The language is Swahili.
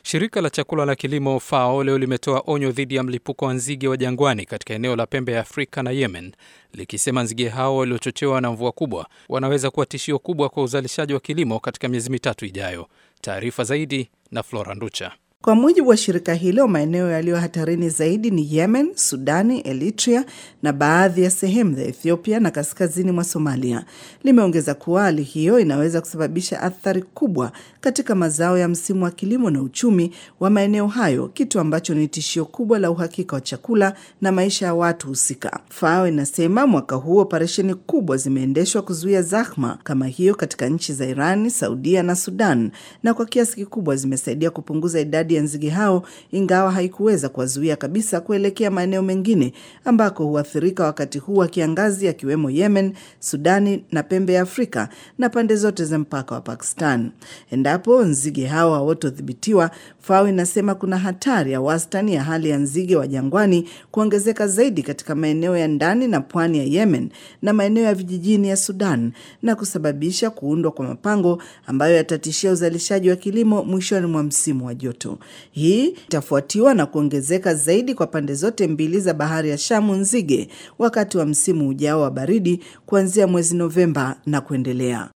Shirika la chakula la kilimo FAO leo limetoa onyo dhidi ya mlipuko wa nzige wa jangwani katika eneo la pembe ya Afrika na Yemen, likisema nzige hao waliochochewa na mvua kubwa wanaweza kuwa tishio kubwa kwa uzalishaji wa kilimo katika miezi mitatu ijayo. Taarifa zaidi na Flora Nducha. Kwa mujibu wa shirika hilo, maeneo yaliyo hatarini zaidi ni Yemen, Sudani, Eritrea na baadhi ya sehemu za Ethiopia na kaskazini mwa Somalia. Limeongeza kuwa hali hiyo inaweza kusababisha athari kubwa katika mazao ya msimu wa kilimo na uchumi wa maeneo hayo, kitu ambacho ni tishio kubwa la uhakika wa chakula na maisha ya watu husika. FAO inasema mwaka huu operesheni kubwa zimeendeshwa kuzuia zahma kama hiyo katika nchi za Irani, Saudia na Sudan, na kwa kiasi kikubwa zimesaidia kupunguza idadi ya nzige hao, ingawa haikuweza kuwazuia kabisa kuelekea maeneo mengine ambako huathirika wakati huu wa kiangazi, akiwemo Yemen, Sudani na pembe ya Afrika na pande zote za mpaka wa Pakistan. Endapo nzige hao hawatodhibitiwa, FAO inasema kuna hatari ya wastani ya hali ya nzige wa jangwani kuongezeka zaidi katika maeneo ya ndani na pwani ya Yemen na maeneo ya vijijini ya Sudan na kusababisha kuundwa kwa mapango ambayo yatatishia uzalishaji wa kilimo mwishoni mwa msimu wa joto. Hii itafuatiwa na kuongezeka zaidi kwa pande zote mbili za bahari ya Shamu nzige wakati wa msimu ujao wa baridi kuanzia mwezi Novemba na kuendelea.